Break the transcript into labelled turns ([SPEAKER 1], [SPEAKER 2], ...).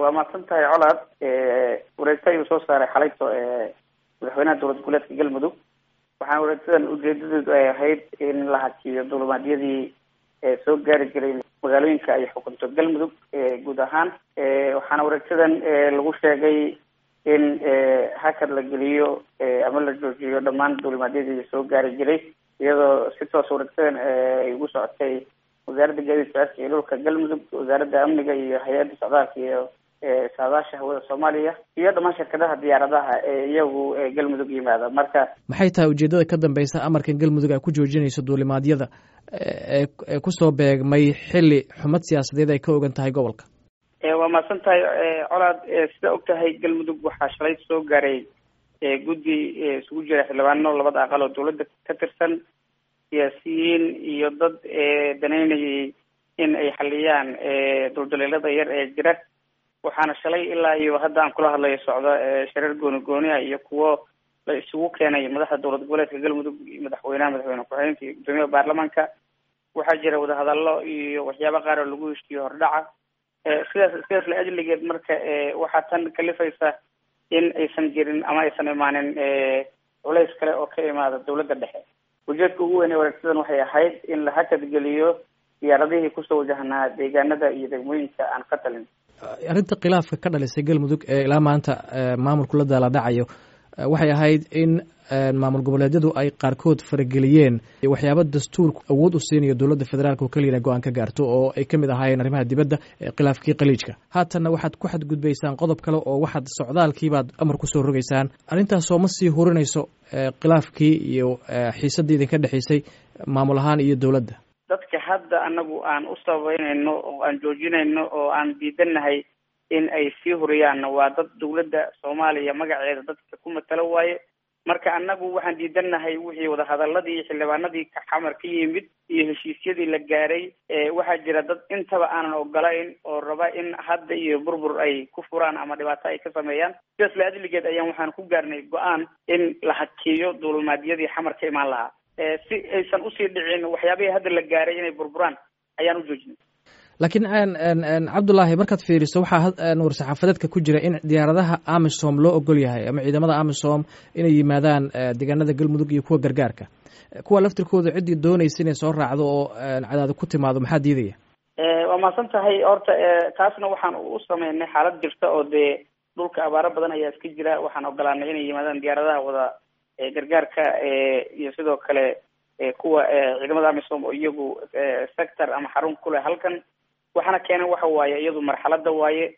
[SPEAKER 1] waa mahadsan tahay colaad wareegto ayuu soo saaray xalayto madaxweynaha dowlad goboleedka galmudug waxaana wareegtadan ujeedadeedu ay ahayd in la hakiyo dulimaadyadii soo gaari jiray magaalooyinka ay xukunto galmudug guud ahaan waxaana wareegtadan lagu sheegay in hakad la geliyo ama la joojiyo dhammaan dulimaadyadii soo gaari jiray iyadoo si toos wareegtadan ay ugu socotay wasaaradda gaadiidka cirka iyo dhulka galmudug wasaaradda amniga iyo hay-adda socdaalka iyo saadaasha hawada soomaaliya iyo dhammaan shirkadaha diyaaradaha ee iyagu galmudug yimaada marka
[SPEAKER 2] maxay tahay ujeedada ka dambeysa amarkan galmudug ay ku joojinayso duulimaadyada ee kusoo beegmay xili xumad siyaasadeed ay ka ogan tahay gobolka
[SPEAKER 1] waa mahadsan tahay colaad sida og tahay galmudug waxaa shalay soo gaaray guddi isugu jira xildhibaano labada aqal oo dawladda ka tirsan siyaasiyiin iyo dad danaynayay in ay xaliyaan duldaleelada yar ee jira waxaana shalay ilaa iyo hadda aan kula hadlayo socda shareer gooni gooniha iyo kuwo la isugu keenay madaxda dowlad goboleedka galmudug madaxweynaha madaxweyne ku-xigeenka iyo guddoomiyaha baarlamaanka waxaa jira wadahadallo iyo waxyaaba qaar oo lagu heshiiyo hordhaca sidaas sidaas la ajligeed marka waxaa tan kalifaysa in aysan jirin ama aysan imaanin culays kale oo ka imaada dowladda dhexe ujeedka ugu weyn ee wareegsadan waxay ahayd in la hakadgeliyo diyaaradihii kusoo wajahnaa deegaanada iyo degmooyinka aan ka talin
[SPEAKER 2] arrinta khilaafka ka dhalisay galmudug ee ilaa maanta maamulku la daala dhacayo waxay ahayd in maamul goboleedyadu ay qaarkood farageliyeen waxyaaba dastuurku awood u siinayo dowladda federaalk oo keliya go-aan ka gaarto oo ay ka mid ahaayeen arrimaha dibadda khilaafkii khaliijka haatanna waxaad ku xadgudbaysaan qodob kale oo waxaad socdaalkiibaad amar kusoo rogaysaan arrintaasoo ma sii hurinayso khilaafkii iyo xiisaddii idinka dhexaysay maamul ahaan iyo dowladda
[SPEAKER 1] dadka hadda anagu aan u sababeynayno oo aan joojinayno oo aan diidanahay in ay sii huriyaanna waa dad dawladda soomaaliya magaceeda dadka ku matalo waaye marka anagu waxaan diidanahay wixii wadahadaladii xildhibaanadii xamar ka yimid iyo heshiisyadii la gaaray waxaa jira dad intaba aanan ogolayn oo raba in hadda iyo burbur ay ku furaan ama dhibaato ay ka sameeyaan sidaas la adligeed ayaan waxaan ku gaarnay go-aan in la hakiyo duulmaadyadii xamar ka imaan lahaa si aysan usii dhicin waxyaabihii hadda la gaaray inay burburaan ayaan u joojinay
[SPEAKER 2] laakiin cabdullaahi markaad fiiriso waxaa war-saxaafadeedka ku jira in diyaaradaha amisom loo ogol yahay ama ciidamada amisom inay yimaadaan deegaanada galmudug iyo kuwa gargaarka kuwa laftirkooda ciddii doonaysa inay soo raacdo oo cadaado ku timaado maxaa diidaya
[SPEAKER 1] waa mahadsan tahay horta taasna waxaan u sameynay xaalad jirta oo dee dhulka abaaro badan ayaa iska jira waxaan ogolaanay inay yimaadaan diyaaradaha wada gargaarka iyo sidoo kale kuwa ciidamada amisom oo iyagu sector ama xarun kuleh halkan waxaana keenay waxa waaye iyadu marxalada waaye